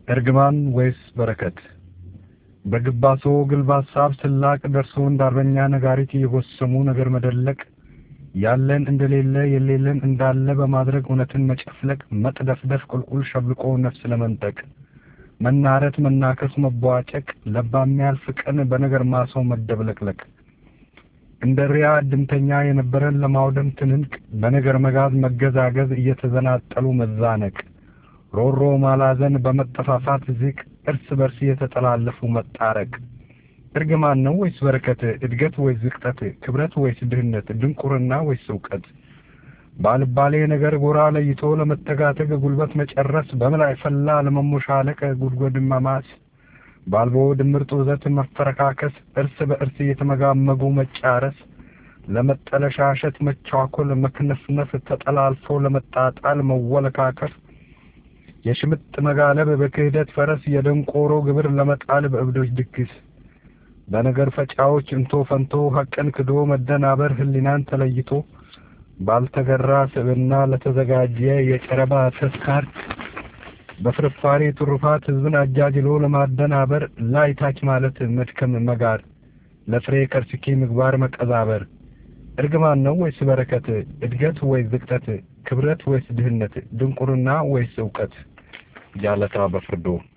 እርግማን ወይስ በረከት? በግባሶ ግልብ ሀሳብ ስላቅ ደርሶ እንዳርበኛ ነጋሪት እየጎሰሙ ነገር መደለቅ ያለን እንደሌለ የሌለን እንዳለ በማድረግ እውነትን መጨፍለቅ መጥደፍደፍ ቁልቁል ሸብልቆ ነፍስ ለመንጠቅ መናረት መናከስ መቧጨቅ ለባ የሚያልፍ ቀን በነገር ማሰው መደብለቅለቅ እንደ ሪያ እድምተኛ የነበረን ለማውደም ትንንቅ በነገር መጋዝ መገዛገዝ እየተዘናጠሉ መዛነቅ ሮሮ ማላዘን በመጠፋፋት ዝቅ እርስ በርስ እየተጠላለፉ መጣረቅ እርግማን ነው ወይስ በረከት? እድገት ወይስ ዝቅጠት? ክብረት ወይስ ድህነት? ድንቁርና ወይስ እውቀት? ባልባሌ ነገር ጎራ ለይቶ ለመተጋተግ ጉልበት መጨረስ በምላይ ፈላ ለመሞሻለቅ ጉድጓድ መማስ ባልቦ ድምር ጡዘት መፈረካከስ እርስ በእርስ እየተመጋመጉ መጫረስ ለመጠለሻሸት መቻኮል መክነፍነፍ ተጠላልፎ ለመጣጣል መወለካከፍ የሽምጥ መጋለብ በክህደት ፈረስ የደንቆሮ ግብር ለመጣል በእብዶች ድግስ በነገር ፈጫዎች እንቶ ፈንቶ ሀቅን ክዶ መደናበር ህሊናን ተለይቶ ባልተገራ ስብና ለተዘጋጀ የጨረባ ተስካር በፍርፋሪ ትሩፋት ህዝብን አጃጅሎ ለማደናበር ላይ ታች ማለት መድከም መጋር ለፍሬ ከርስኪ ምግባር መቀዛበር እርግማን ነው ወይስ በረከት? እድገት ወይስ ዝቅጠት? ክብረት ወይስ ድህነት? ድንቁርና ወይስ እውቀት? ጃለታ በፍርዶ